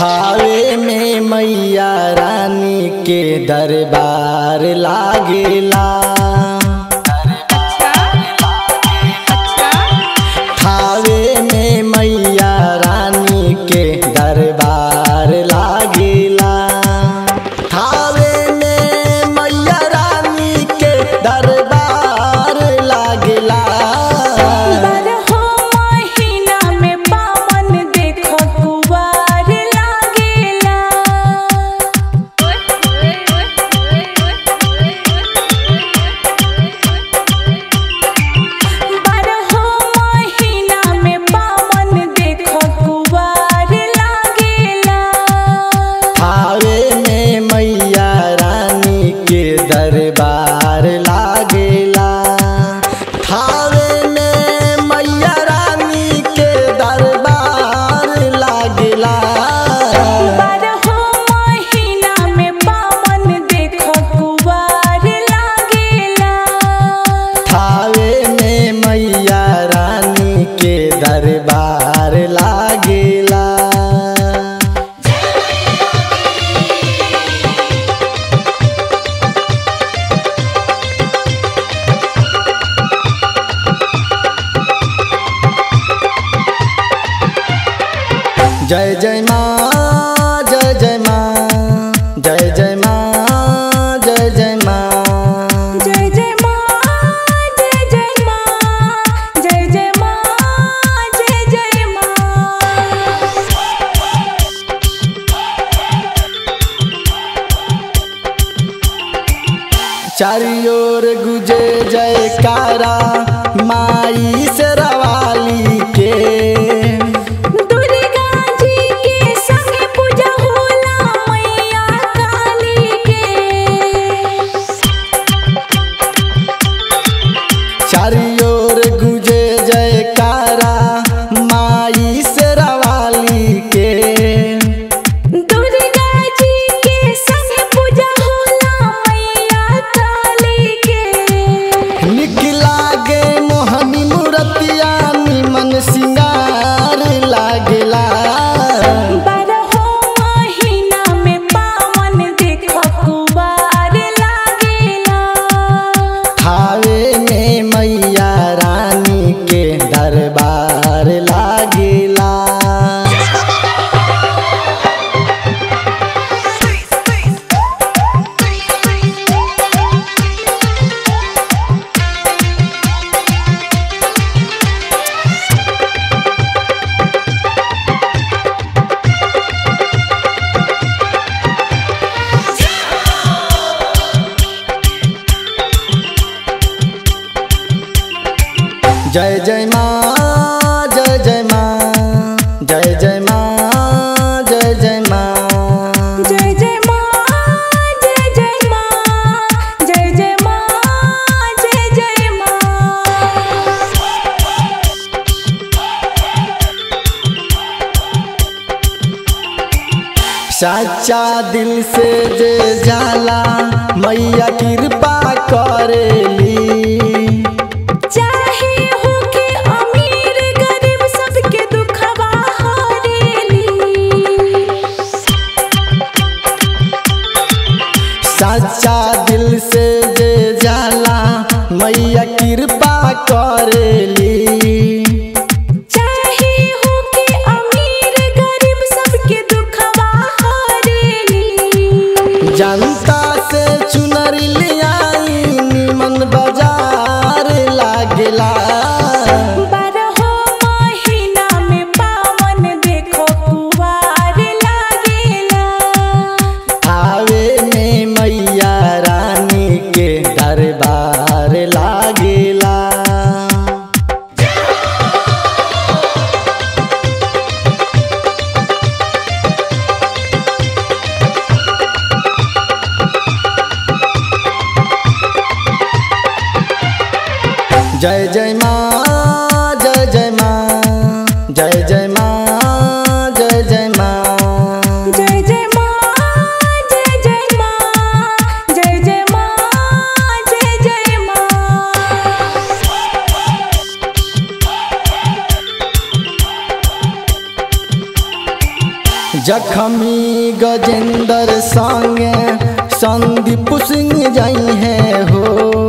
थावे में मैया रानी के दरबार लागेला थावे में मैया रानी के दरबार लागेला थावे में मैया रानी के दरबार लागेला बारहो महीना में पावन देखो कुवार लागेला बारहो महीना में पावन देखो कुवार लागेला थावे में मैया रानी के दरबार लागेला थावे में मैया रानी के दरबार लागेला बारहो महीना में पावन देखो कुवार लागेला थावे में मैया रानी के दरबार लागेला जय जय माँ जय जय माँ जय जय माँ जय जय माँ जय जय माँ जय जय माँ जय जय माँ जय जय माँ चारियोर गुजे जयकारा माई से रवाली के दुर्गा जी के संग पूजा होला मैया काली के चारियोर गुजे जयकारा माई से रवाली के दुर्गा जी के संग पूजा होला मैया काली के निकला गे मोहनी मूर्तिया निमन सिंगार लागेला बारहो महीना में पावन देखो कुवार लागेला थावे में मैया रानी के दरबार लागेला जय जय माँ जय जय माँ जय जय माँ जय जय माँ जय जय माँ जय जय माँ जय जय माँ जय जय माँ सच्चा दिल से जे जाला मैया कृपा करेली चाहे होके अमीर गरीब सबके दुखवा हरेली सच्चा दिल से जे जाला मैया कृपा करेली चाहे होके अमीर गरीब सबके दुखवा हरेली जनता से चुनर लियाई निमन बाजार लागेला बारहो महीना में पावन देखो कुवार लागेला आवे में मैया रानी के दरबार लागेला जय जय माँ जय जय माँ जय जय माँ जय जय माँ जय जय माँ जय जय माँ जय जय माँ जय जय माँ जखमी गजेंद्र संगे संदीप सिंह जाई है हो